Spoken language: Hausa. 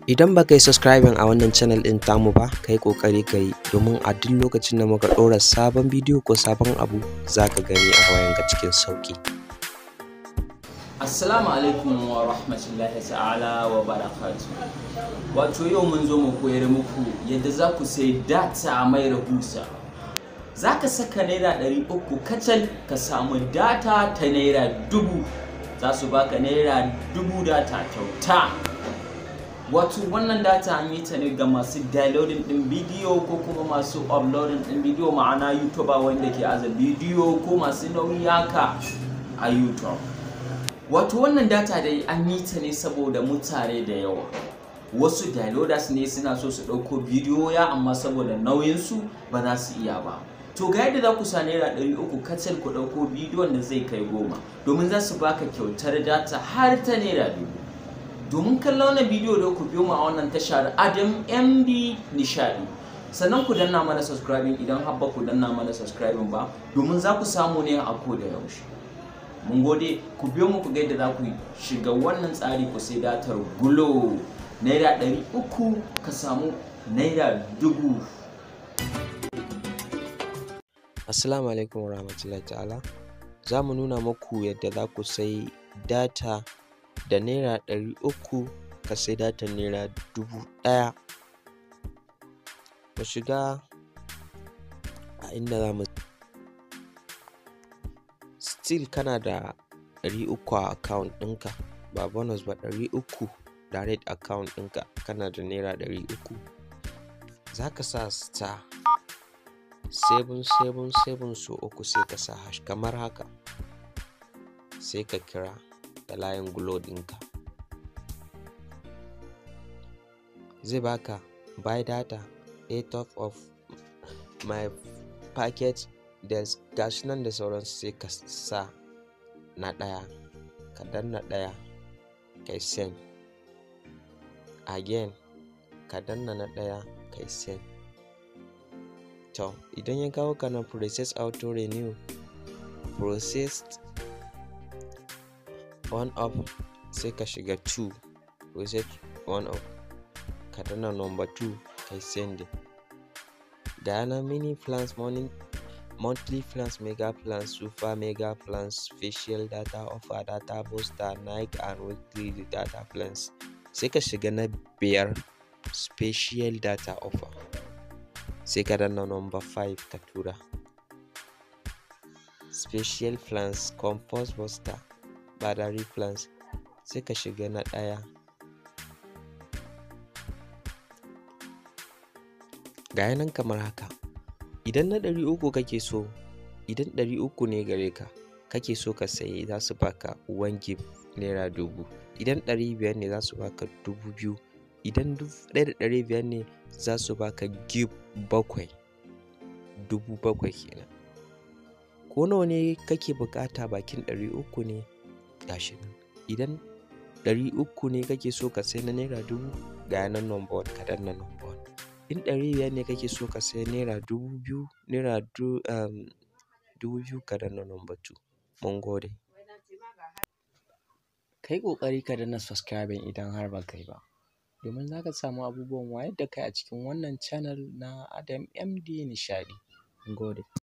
Idan ba ka yi subscribing a wannan channel ɗin tamu ba, ka yi ƙoƙari ka yi domin a duk lokacin da muka ɗora sabon bidiyo ko sabon abu za ka gani a wayanka cikin sauƙi. Assalamu alaikum wa rahmatullahi ta'ala wa barakatu. Wato yau mun zo mu koyar muku yadda za ku sai data mai rahusa. Za ka saka naira ɗari uku kacal ka samu data ta naira dubu. Za su baka naira dubu data kyauta. Wato wannan data an yi ta ne ga masu downloading ɗin bidiyo ko kuma masu uploading ɗin bidiyo ma'ana YouTuber wanda ke aza bidiyo ko masu nauyi haka a YouTube. wato wannan data dai an yi ta ne saboda mutane da yawa wasu downloaders ne suna so su ɗauko bidiyo ya amma saboda nauyinsu ba za su iya ba to ga yadda za ku sa naira ɗari uku kacal ku ɗauko bidiyon da zai kai goma domin za su baka kyautar data har ta naira dubu domin kallon wannan bidiyo da ku biyo mu a wannan tashar adam mb nishadi sannan ku danna mana subscribing idan har ba ku danna mana subscribing ba domin za ku samu ne a ko da yaushe mun gode ku biyo mu ku ga yadda za ku shiga wannan tsari ku sai datar gulo naira ɗari uku ka samu naira dubu Assalamu alaikum wa rahmatullahi ta'ala. Za mu nuna muku yadda za ku sai data da naira ɗari uku ka sai data naira dubu ɗaya. Mu shiga a inda za mu still kana da ɗari uku a account ɗinka ba bonus ba ɗari uku direct account ɗinka kana da naira ɗari uku za ka sa star 777 so uku sai ka sa hash kamar haka sai ka kira da layin glo ɗinka zai baka buy data a top of my package da gashi nan da sauransu sai ka sa na ɗaya ka danna ɗaya kai send again ka danna na ɗaya kai send to idan ya kawo ka na process auto renew processed on up sai ka shiga 2 process on up ka danna number 2 kai send ga yana mini plans morning monthly plans, mega plans, super mega plans, special data offer, data booster, night and weekly data plans. Sai ka shiga na biyar special data offer. Sai ka danna number 5 ka tura. Special plans, compost booster, battery plans. Sai ka shiga na ɗaya. Ga nan kamar haka. idan na ɗari uku kake so idan ɗari uku ne gare ka kake so ka sayi za su baka one gig naira dubu idan ɗari biyar ne za su baka dubu biyu idan ɗaya da ɗari biyar ne za su baka gig bakwai dubu bakwai kenan ko nawa ne kake bukata bakin ɗari uku ne gashi nan idan ɗari uku ne kake so ka sai na naira dubu ga nan number one ka danna number one in ɗari biyar ne kake so ka sai naira dubu biyu naira dubu biyu ka danna number two mun gode ka yi ƙoƙari ka danna subscribing idan har ba kai ba domin za ka samu abubuwan wayar da kai a cikin wannan channel na adam md nishadi mun gode